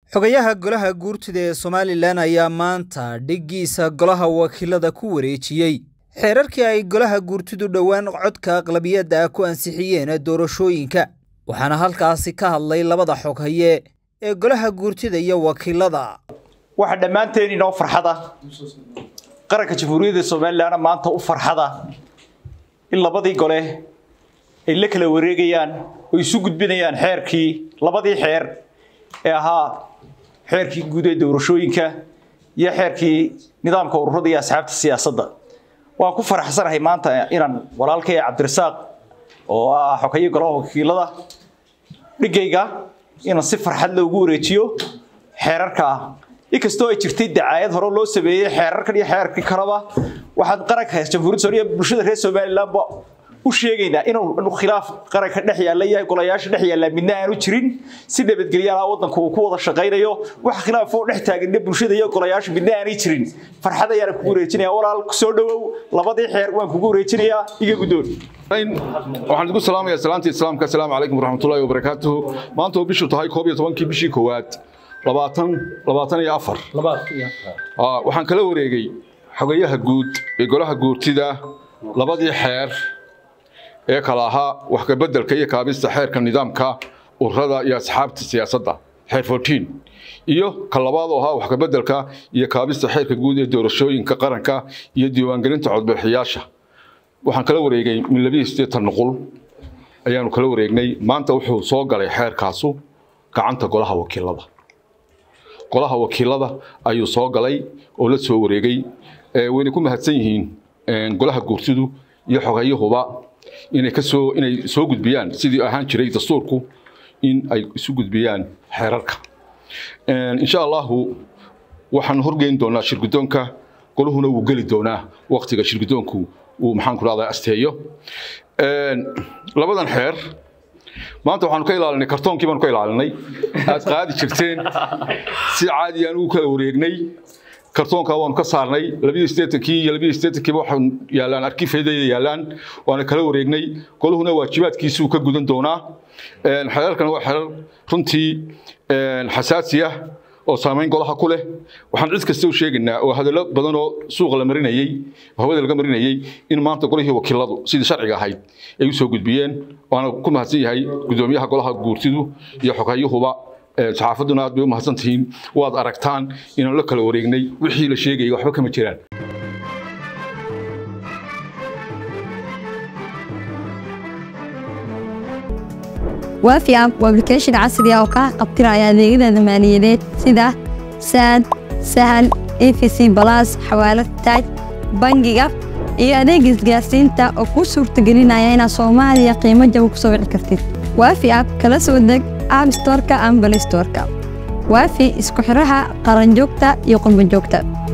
xogayaha golaha guurtida ee somalilan ayaa maanta dhiggiisa golaha wakiilada ku wareejiyey xeerarkii ay golaha guurtidu dhowaan codka aqlabiyadda ah ku ansixiyeen doorashooyinka waxaana halkaasi ka hadlay labada xoghaye ee golaha guurtida iyo wakiilada waxaa dhammaanteen inoo farxada qaranka jamhuuriyadda somalilanna maanta u farxada in labadii gole ay la kala wareegayaan oo isu gudbinayaan xeerkii labadii xeer ee ahaa xeerkii guud ee doorashooyinka iyo xeerkii nidaamka ururada iyo asxaabta siyaasadda waan ku faraxsanahay maanta inaan walaalkay cabdirasaaq oo ah xogeeye golaha wakiilada dhigayga inaan si farxad loogu wareejiyo xeerarka inkastoo ay jirtay dacaayad hore loo sameeyey xeerarkan iyo xeerarkii kaleba waxaan qaranka jamhuuriyadda soomaaliya bulshada reer somalilandba u sheegaynaa inuu khilaaf qaranka dhex yaalla iyo golayaasha dhex yaalla midna aanu jirin si nabadgelyaha waddanku uu ku wada shaqaynayo wax khilaaf oo dhex taagan bulshada iyo golayaasha midna aanay jirin farxad ayaan kugu wareejinaya walaal soo dhawow labadii xeer waan kugu wareejinayaa iga guddoon waxaan idinku salaamayaa salaantii islaamka asalaamu calaykum waraxmatullaahi wabarakaatuhu maanta oo bishu tahay koob iyo tobankii bishii koowaad labaatan labaatan iyo afar waxaan kala wareegay xogayaha guud ee golaha guurtida labadii xeer ee kala ahaa wax kabeddelka iyo kaabista xeerka nidaamka ururada iyo asxaabta siyaasadda xeer fourteen iyo ka labaad oo ahaa wax kabeddelka iyo kaabista xeerka guud ee doorashooyinka qaranka iyo diiwaangelinta codbixiyaasha waxaan kala wareegay min labiyo siddeetan nuqul ayaanu kala wareegnay maanta wuxuu soo galay xeerkaasu gacanta golaha wakiilada golaha wakiilada ayuu soo galay oo la soo wareegay wayna ku mahadsan yihiin golaha guurtidu iyo xogayahuba inay kasoo inay soo gudbiyaan sidii ahaan jiray dastuurku in ay isu gudbiyaan xeerarka insha allahu waxaan horgeyn doonaa shirgudoonka golahuna wuu geli doonaa waktiga shirgudoonku uu maxaan ku rahdaa asteeyo labadan xeer maanta waxaanu ka ilaalinay kartoonkii baanu ka ilaalinay aad qaadi jirteen si caadi aan ugu kala wareegnay kartoonka waanu ka saarnay labiyo siddeetankii iyo labiyo siddeetankiiba waxaan yaallaan arkifeedayda yaallaan waana kala wareegnay goluhuna waajibaadkiisuu ka gudan doonaa xeerarkan waa xeerar runtii xasaasi ah oo saamayn golaha ku leh waxaan cid kasta u sheegaynaa oo hadallo badan oo suuqa la marinayey hawada laga marinayey in maanta golihii wakiiladu sidii sharciga ahayd ay u soo gudbiyeen waana ku mahadsan yahay gudoomiyaha golaha guurtidu iyo xoghayuhuba saxaafadduna aad bay u mahadsan tihiin waad aragtaan inaan la kala wareegnay wixii la sheegayay waxba kama jiraan waafi app waa application casri ah oo kaa qabtiraya adeegyada maaliyadeed sida saad sahal efc balas xawaalad taaj bangiga iyo adeega isgaarsiinta oo kuu suurtagelinaya inaad soomaaliya qiimo jaba ku soo wici kartid waafi app kala soo deg app storka ama balay storka waafi isku xidhaha qaranjoogta iyo qurbanjoogta